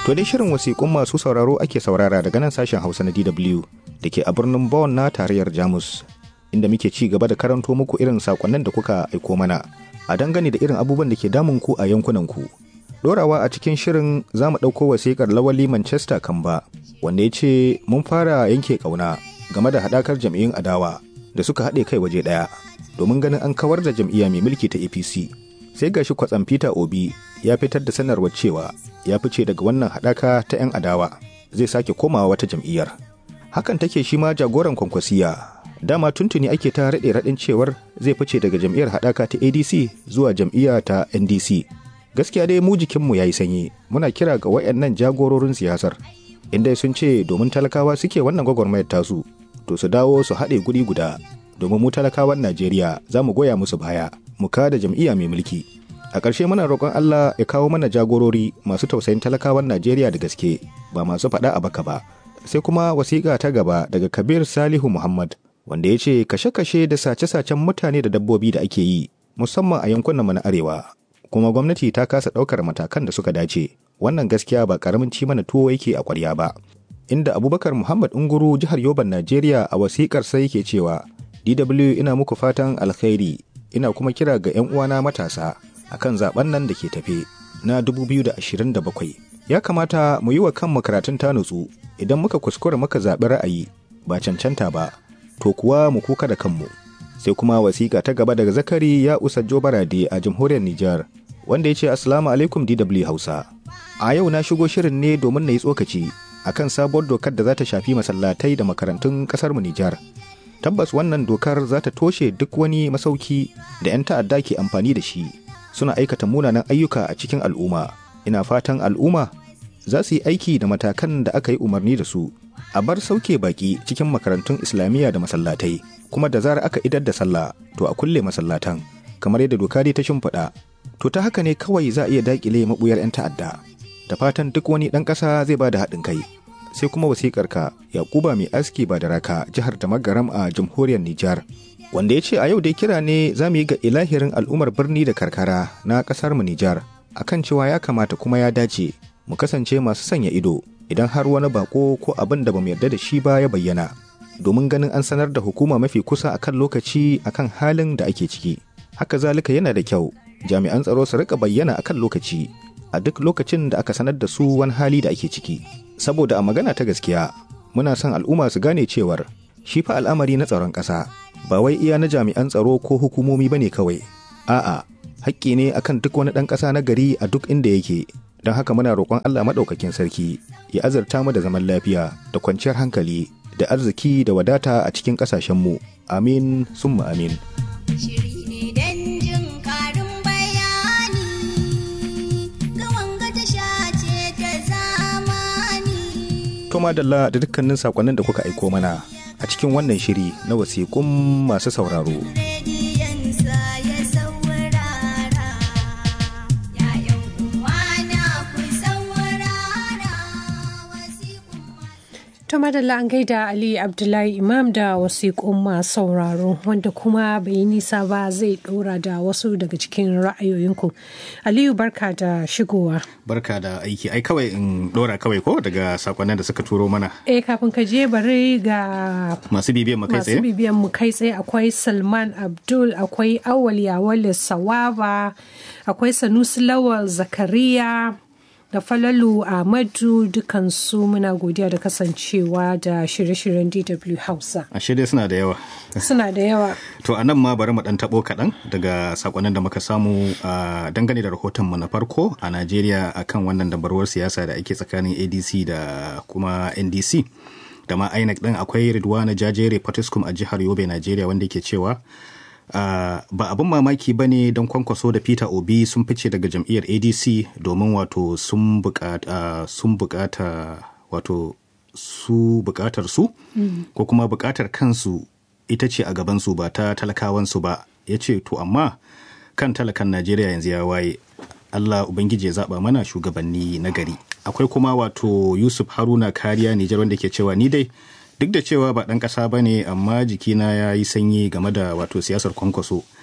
To dai shirin wasiƙun masu sauraro ake saurara daga nan sashen Hausa na DW da ke a birnin Bonn na tarayyar Jamus inda muke ci gaba da karanto muku irin sakonnin da kuka aiko mana a dangane da irin abubuwan da ke damun ku a yankunan ku. Dorawa a cikin shirin za mu ɗauko wasiƙar lawali Manchester Kamba wanda ya ce mun fara yanke ƙauna game da haɗakar jam'iyyun adawa da suka haɗe kai waje ɗaya domin ganin an kawar da jam'iyya mai mulki ta APC. Sai gashi kwatsam Peter Obi ya fitar da sanarwar cewa ya fice daga wannan haɗaka ta 'yan adawa zai sake komawa wata jam'iyyar. Hakan take shi ma jagoran kwankwasiya. Dama tuntuni ake ta raɗe raɗin cewar zai fice daga jam'iyyar haɗaka ta ADC zuwa jam'iyya ta NDC. Gaskiya dai mu jikinmu ya yi sanyi, muna kira ga wayannan jagororin siyasar. Inda sun ce domin talakawa suke wannan gwagwarmayar tasu, to su dawo su haɗe guri guda, domin mu talakawan Najeriya za mu goya musu baya, mu kada jam'iyya mai mulki. A ƙarshe muna roƙon Allah ya kawo mana jagorori masu tausayin talakawan Najeriya da gaske ba masu faɗa a baka ba. Sai kuma wasiƙa ta gaba daga Kabir Salihu Muhammad wanda ya ce kashe-kashe da sace-sacen mutane da dabbobi da ake yi musamman a yankunan mu na arewa. Kuma gwamnati ta kasa ɗaukar matakan da suka dace. Wannan gaskiya ba ƙaramin ci mana tuwo yake a ƙwarya ba. Inda Abubakar Muhammad Unguru jihar Yoban Najeriya a wasiƙar sai yake cewa DW ina muku fatan alkhairi ina kuma kira ga 'yan uwana matasa akan zaben nan da ke tafe na 2027 ya kamata mu yi wa kanmu karatun ta nutsu idan muka kuskura muka zaɓi ra'ayi ba cancanta ba to kuwa mu kuka da kanmu sai kuma wasiƙa ta gaba daga zakari ya usa barade a jamhuriyar Nijar wanda ya ce assalamu alaikum DW Hausa a yau na shigo shirin ne domin na yi tsokaci akan sabuwar dokar da za ta shafi masallatai da makarantun ƙasar mu Nijar tabbas wannan dokar za ta toshe duk wani masauki da 'yan ta'adda ke amfani da shi suna aikata munanan ayyuka a cikin al'umma ina fatan al'umma za su yi aiki da matakan da aka yi umarni da su a bar sauke baki cikin makarantun islamiyya da masallatai kuma da zarar aka idar da sallah to a kulle masallatan kamar yadda doka dai ta shimfiɗa to ta haka ne kawai za a iya daƙile maɓuyar 'yan ta'adda da fatan duk wani ɗan ƙasa zai ba da haɗin kai sai kuma wasiƙar ka yakuba mai aski ba da raka jihar da magaram a jamhuriyar nijar wanda ya ce a yau dai kira ne za mu yi ga ilahirin al'ummar birni da karkara na ƙasar mu nijar akan cewa ya kamata kuma ya dace mu kasance masu sanya ido idan har wani bako ko abin da bamu yarda da shi ba ya bayyana domin ganin an sanar da hukuma mafi kusa akan lokaci akan halin da ake ciki haka zalika yana da kyau jami'an tsaro su rika bayyana akan lokaci a duk lokacin da aka sanar da su wani hali da ake ciki saboda a magana ta gaskiya muna son al'umma su gane cewar shi fa al'amari na tsaron ƙasa ba wai iya na jami'an tsaro ko hukumomi bane kawai a'a haƙƙi ne akan duk wani ɗan ƙasa na gari a duk inda yake don haka muna roƙon Allah maɗaukakin sarki ya azurta mu da zaman lafiya da kwanciyar hankali da arziki da wadata a cikin ƙasashenmu amin summa amin To madalla da dukkanin sakonnin da kuka aiko mana a cikin wannan shiri na wasiƙun masu sauraro. To madalla an gaida Ali Abdullahi Imam da wasiƙun masu sauraro wanda kuma bai yi nisa ba zai ɗora da wasu daga cikin ra'ayoyinku. Aliyu barka da shigowa. Barka da aiki, ai kawai in ɗora kawai ko daga sakonnin da suka turo mana. Eh kafin ka je bari ga Masu bibiyan mu kai tsaye? masu bibiyan mu kai tsaye akwai Salman Abdul, akwai Awal Yawal Sawaba, akwai Sanusi Lawal Zakariya. da falalu ahmadu dukansu muna godiya da kasancewa da shirye-shiryen dw hausa Ashe dai suna da yawa. suna da yawa To a nan ma bari mu ɗan taɓo kaɗan daga sakonnin da muka samu a dangane da rahotonmu na farko a Najeriya akan wannan dabarwar siyasa da ake tsakanin ADC da kuma NDC. Da ma INEC ɗin akwai Ridwana Jajere Patiskum a jihar Yobe, Najeriya wanda ke cewa Uh, ba abin mamaki ba ne don kwankwaso da peter obi sun fice daga jam'iyyar adc domin wato sun bukata uh, sun bukata wato su bukatar su mm. ko kuma bukatar kansu ita ce a gabansu ba ta talakawansu ba ya ce to amma kan talakan najeriya yanzu ya waye allah ubangiji ya zaba mana shugabanni na gari akwai kuma wato yusuf haruna kariya nijar wanda ke cewa ni dai duk da cewa ba ɗan ƙasa ba ne amma jikina ya yi sanyi game da wato siyasar kwankwaso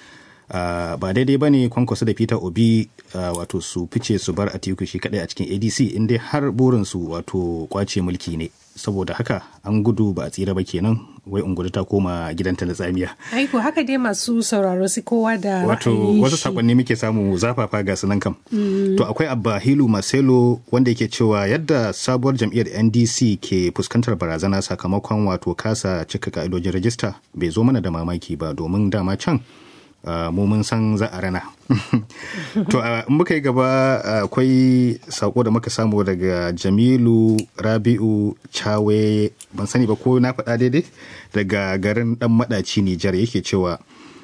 Uh, ba daidai ba ne kwankwaso da peter obi uh, wato su fice su bar atiku shi kadai a cikin adc inda har burinsu wato kwace mulki ne saboda haka an gudu ba a tsira ba kenan wai ungudu ta koma gidanta na tsamiya aiko haka dai masu sauraro su kowa da wato wasu sakonni muke samu zafafa ga sunan kam mm. to akwai abba hilu marcelo wanda yake cewa yadda sabuwar jam'iyyar ndc ke fuskantar barazana sakamakon wato kasa cika ka'idojin rajista bai zo mana da mamaki ba domin dama can Uh, mu mun san za a rana to uh, in muka yi gaba akwai uh, sako da muka samu daga jamilu rabi'u cawe ban sani ba ko na faɗa daidai daga garin dan maɗaci nijar yake cewa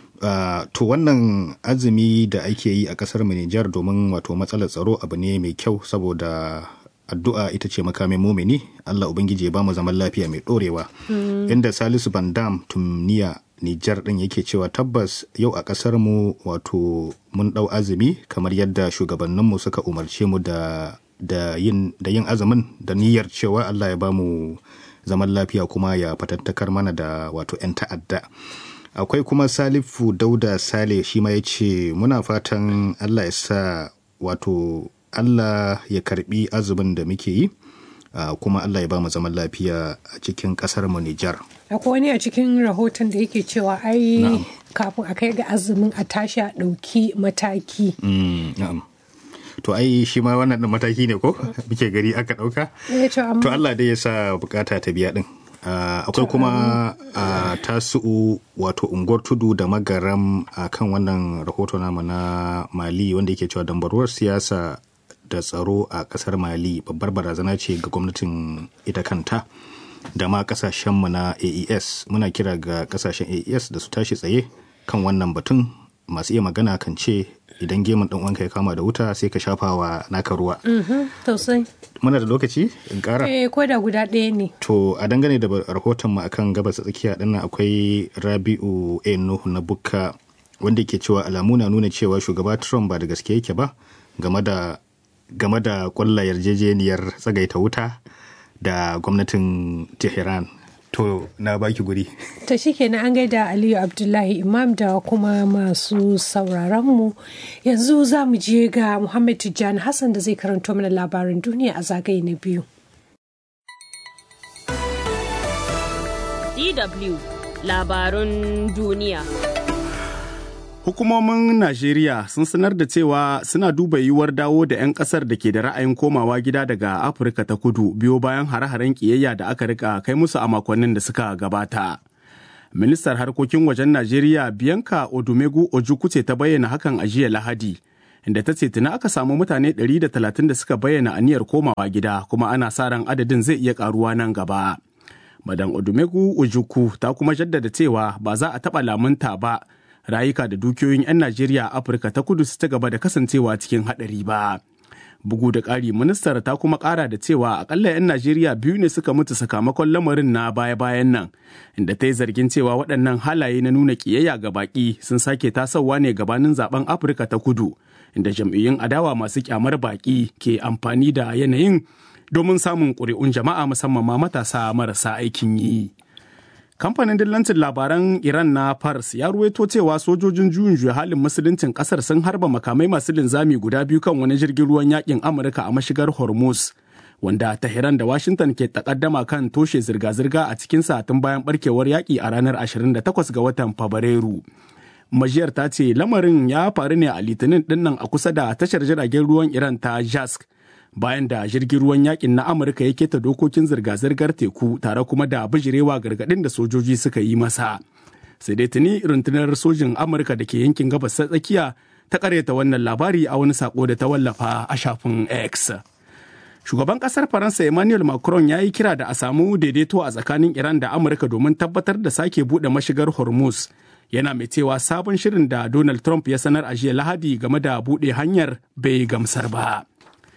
to wannan azumi da ake yi a ƙasar mu nijar domin wato matsalar tsaro abu ne mai kyau saboda addu'a ita ce makamin mumini Allah Ubangiji ya ba mu zaman lafiya mai ɗorewa. Mm. Inda Salisu Bandam Tumniya Nijar ɗin yake cewa tabbas yau a ƙasar mu wato mun ɗau azumi kamar yadda shugabanninmu suka umarce mu da da yin da yin azumin da niyyar cewa Allah ya ba mu zaman lafiya kuma ya fatattakar mana da wato 'yan ta'adda. Akwai kuma Salifu Dauda Sale shi ma ya ce muna fatan Allah ya sa wato Allah ya karbi azumin da muke yi uh, kuma Allah ya ba mu zaman lafiya a cikin kasar mu Nijar. Akwai wani a cikin rahoton da yake cewa ai kafin a kai ga azumin a tashi a ɗauki mataki. Mm, to ai shi ma wannan ɗin mataki ne ko muke gari aka ɗauka? To Allah dai ya sa bukata ta biya ɗin. Uh, akwai kuma uh, tasu'u wato unguwar tudu da magaram a uh, kan wannan rahoto namu na mali wanda yake cewa dambaruwar siyasa da tsaro a kasar mali babbar barazana ce ga gwamnatin ita kanta da ma kasashenmu na aes muna kira ga kasashen aes da su tashi tsaye kan wannan batun masu iya magana kan ce idan gemun dan wanka ya kama da wuta sai ka shafa wa naka ruwa sosai muna da lokaci in kara eh ko da guda ɗaya ne to a dangane da rahoton mu akan gabas tsakiya dinnan akwai rabi'u a nuhu na bukka wanda ke cewa alamu na nuna cewa shugaba trump ba da gaske yake ba game da game da kwalla yarjejeniyar tsagaita wuta da gwamnatin tehran to na baki guri ta shike na an gaida aliyu abdullahi imam da kuma masu sauraronmu yanzu za mu je ga muhammad tijjani hassan da zai karanto mana labarin duniya a zagaye na biyu dw labarun duniya Hukumomin Najeriya sun sanar da cewa suna duba yiwuwar dawo da 'yan kasar da ke da ra'ayin komawa gida daga Afirka ta kudu biyo bayan hare-haren kiyayya da aka rika kai musu a makonnin da suka gabata. Ministar harkokin wajen Najeriya Bianca Odumegu Ojukwu ce ta bayyana hakan a jiya Lahadi, inda ta ce tuna aka samu mutane 130 da suka bayyana aniyar komawa gida kuma ana sa ran adadin zai iya karuwa nan gaba. Madan Odumegu Ojukwu ta kuma jaddada cewa ba za a taɓa lamunta ba rayuka da dukiyoyin 'yan Najeriya a Afirka ta kudu su ta gaba da kasancewa cikin haɗari ba. Bugu da ƙari ministar ta kuma ƙara da cewa akalla 'yan Najeriya biyu ne suka mutu sakamakon lamarin na baya-bayan nan, inda ta yi zargin cewa waɗannan halaye na nuna ƙiyayya ga baƙi sun sake tasowa ne gabanin zaben Afirka ta kudu, inda jam'iyyun adawa masu kyamar baƙi ke amfani da yanayin domin samun ƙuri'un jama'a musamman ma matasa marasa aikin yi. kamfanin dillancin labaran iran na pars ya ruwaito cewa sojojin juyin juya halin musuluncin kasar sun harba makamai masu linzami guda biyu kan wani jirgin ruwan yakin amurka a mashigar hormuz wanda Tehran da Washington ke takaddama kan toshe zirga-zirga a cikin tun bayan barkewar yaƙi a ranar 28 ga watan Fabrairu. Majiyar ta ce lamarin ya faru ne a litinin dinnan a kusa da tashar jiragen ruwan Iran ta Jask bayan da jirgin ruwan yakin na Amurka ya keta dokokin zirga-zirgar teku tare kuma da bijirewa gargaɗin da sojoji suka yi masa. Sai dai tuni rundunar sojin Amurka da ke yankin gabas ta tsakiya ta karyata wannan labari a wani sako da ta wallafa a shafin X. Shugaban kasar Faransa Emmanuel Macron ya yi kira da a samu daidaito a tsakanin Iran da Amurka domin tabbatar da sake buɗe mashigar Hormuz. Yana mai cewa sabon shirin da Donald Trump ya sanar a jiya Lahadi game da buɗe hanyar bai gamsar ba.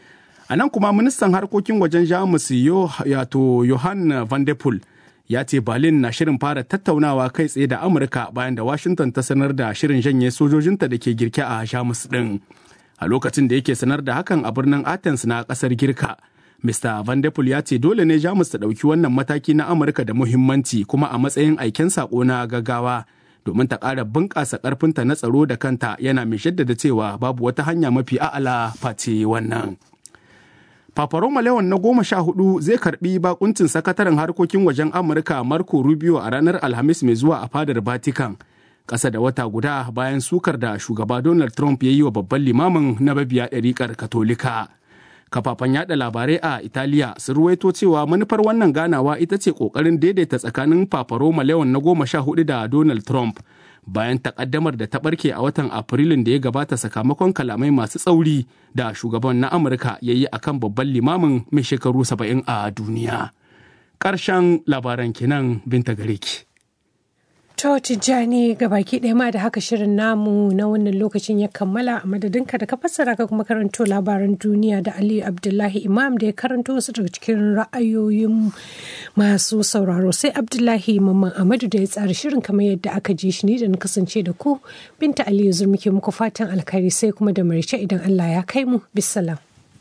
A nan kuma ministan harkokin wajen Jamus yato Johan van de Poel ya ce Berlin na shirin fara tattaunawa kai tsaye da Amurka bayan da Washington ta sanar da shirin janye sojojinta da ke girke a Jamus ɗin. A lokacin da yake sanar da hakan a birnin Athens na ƙasar Girka, Mr. Van de Poel ya ce dole ne Jamus ta ɗauki wannan mataki na Amurka da muhimmanci kuma a matsayin aiken saƙo na gaggawa domin ta ƙara bunƙasa ƙarfinta na tsaro da kanta yana mai shaddada cewa babu wata hanya mafi a'ala face wannan. Paparoma Leon na goma sha hudu zai karbi bakuncin sakataren harkokin wajen Amurka Marco Rubio a ranar Alhamis mai zuwa a fadar Vatican. Ƙasa da wata guda bayan sukar da shugaba Donald Trump ya yi wa babban limamin na babiya ɗariƙar Katolika. Kafafen yada labarai a Italiya sun ruwaito cewa manufar wannan ganawa ita ce ƙoƙarin daidaita tsakanin Paparoma Leon na goma sha hudu da Donald Trump. bayan takaddamar da ta barke a watan afrilun da ya gabata sakamakon kalamai masu tsauri da shugaban na amurka ya yi akan babban limamin mai shekaru saba'in a duniya ƙarshen labaran kenan binta gare ki. To Tijjani ga baki ɗaya ma da haka shirin namu na wannan lokacin ya kammala a madadinka da ka fassara ka kuma karanto labaran duniya da Aliyu Abdullahi Imam da ya karanto wasu daga cikin ra'ayoyin masu sauraro sai Abdullahi Mamman Amadu da ya tsara shirin kamar yadda aka ji shi ni da na kasance da ku Binta Aliyu zur muke muku fatan alkhairi sai kuma da marice idan Allah ya kai mu bisalam.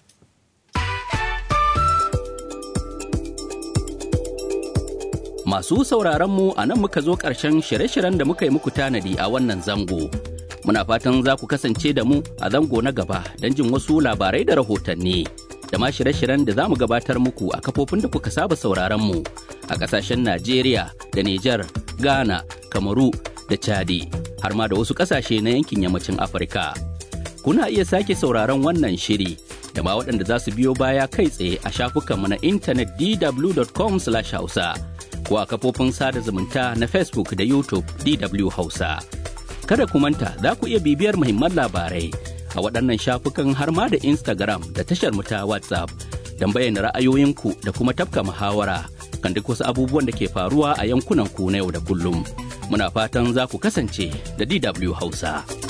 Masu sauraronmu a nan muka zo ƙarshen shirye-shiryen da muka yi muku tanadi a wannan zango. Muna fatan za ku kasance da mu a zango na gaba don jin wasu labarai da rahotanni. Da ma shirye-shiryen da za mu gabatar muku a kafofin da kuka saba sauraronmu a ƙasashen Najeriya da Nijar, Ghana, Kamaru da Chadi, har ma da wasu ƙasashe na yankin yammacin Afirka. Kuna iya sake sauraron wannan shiri da ma waɗanda za su biyo baya kai tsaye a shafukanmu na intanet dw.com/hausa. ko a kafofin sada zumunta na Facebook da YouTube DW Hausa. Kada ku manta za ku iya bibiyar muhimman labarai a waɗannan shafukan har ma da Instagram da tashar mu ta WhatsApp don bayyana ra'ayoyinku da kuma tafka muhawara kan duk wasu abubuwan da ke faruwa a yankunan ku na yau da kullum. Muna fatan za ku kasance da DW Hausa.